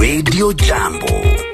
Radio Jambo.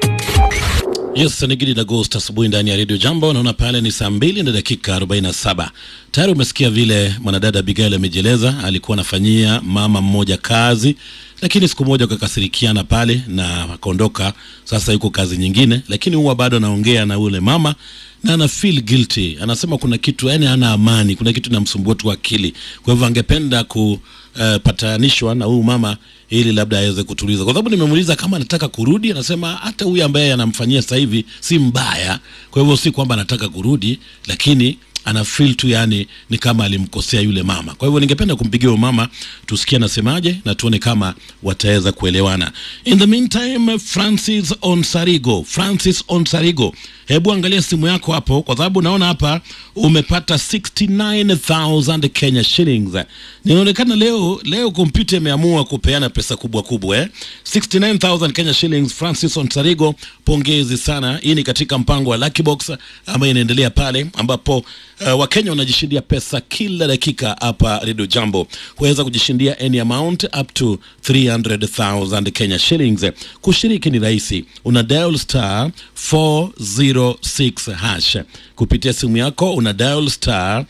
Yes, ni Gidi Agost asubuhi ndani ya Radio Jambo. Naona pale ni saa mbili na dakika 47. Tayari umesikia vile mwanadada Abigail amejieleza, alikuwa anafanyia mama mmoja kazi, lakini siku moja wakakasirikiana pale na akaondoka. Sasa yuko kazi nyingine, lakini huwa bado anaongea na ule mama na ana feel guilty, anasema kuna kitu yani, hana amani, kuna kitu inamsumbua tu akili. Kwa hivyo angependa kupatanishwa na huyu mama ili labda aweze kutuliza, kwa sababu nimemuuliza kama anataka kurudi, anasema hata huyu ambaye anamfanyia sasa hivi si mbaya. Kwa hivyo si kwamba anataka kurudi, lakini ana feel tu yani ni kama alimkosea yule mama. Kwa hivyo ningependa kumpigia huyo mama tusikie anasemaje na tuone kama wataweza kuelewana. In the meantime, Francis Onsarigo, Francis Onsarigo, hebu angalia simu yako hapo, kwa sababu naona hapa umepata 69000 Kenya shillings. Ninaonekana leo leo kompyuta imeamua kupeana pesa kubwa kubwa eh? 69000 Kenya shillings. Francis Onsarigo, pongezi sana. Hii ni katika mpango wa Lucky Box ambayo inaendelea pale ambapo uh, Wakenya wanajishindia pesa kila dakika hapa Radio Jambo. Huweza kujishindia any amount up to 300,000 Kenya shillings. Kushiriki ni rahisi, una dial star 406 hash kupitia simu yako, una dial star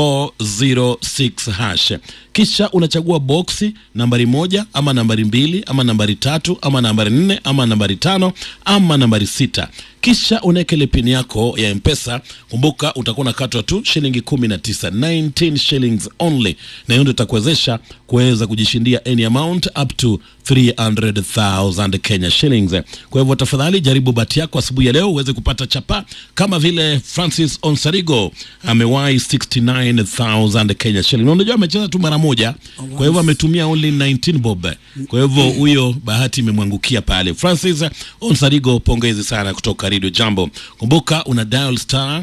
406 hash kisha unachagua boksi nambari moja ama nambari mbili ama nambari tatu ama nambari nne ama nambari tano ama nambari sita kisha unaweka ile pini yako ya mpesa kumbuka utakuwa unakatwa tu shilingi kumi na tisa 19 shillings only na hiyo ndio itakuwezesha kuweza kujishindia any amount up to 300,000 Kenya shillings. Kwa hivyo tafadhali jaribu bahati yako asubuhi ya leo uweze kupata chapa kama vile Francis Onsarigo amewahi 69,000 Kenya shillings. Unajua amecheza tu mara moja, kwa hivyo ametumia only 19 bob. Kwa hivyo huyo bahati imemwangukia pale. Francis Onsarigo, pongezi sana kutoka Radio Jambo. Kumbuka una dial star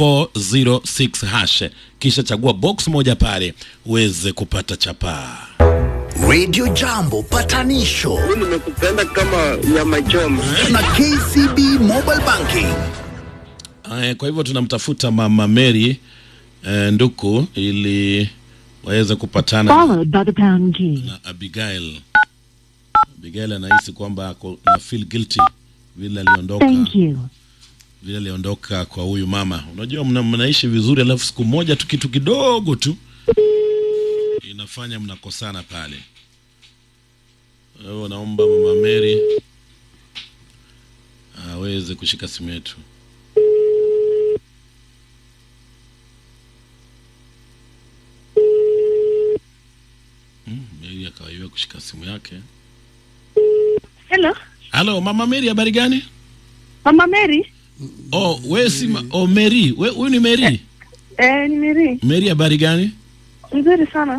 406 hash kisha chagua box moja pale uweze kupata chapaa. Radio Jambo patanisho nimekupenda kama nyama choma. na KCB Mobile Banking. Aya, kwa hivyo tunamtafuta mama Mary eh, Nduku ili waweze kupatana followed by the pound key. na Abigail. Abigail anahisi kwamba ako na feel guilty vile aliondoka Thank you. vile aliondoka kwa huyu mama. Unajua mna, mnaishi vizuri, alafu siku moja tu kitu kidogo tu inafanya mnakosana pale. Kwa hiyo naomba mama Mary aweze kushika simu yetu. Mm, Mary akawaiwa kushika simu yake. Hello, Halo mama Mary, habari gani? Mama Mary. Oh, we si ma- oh, Mary, we huyu ni Mary. Eh, ni Mary. Mary, habari gani? Nzuri sana.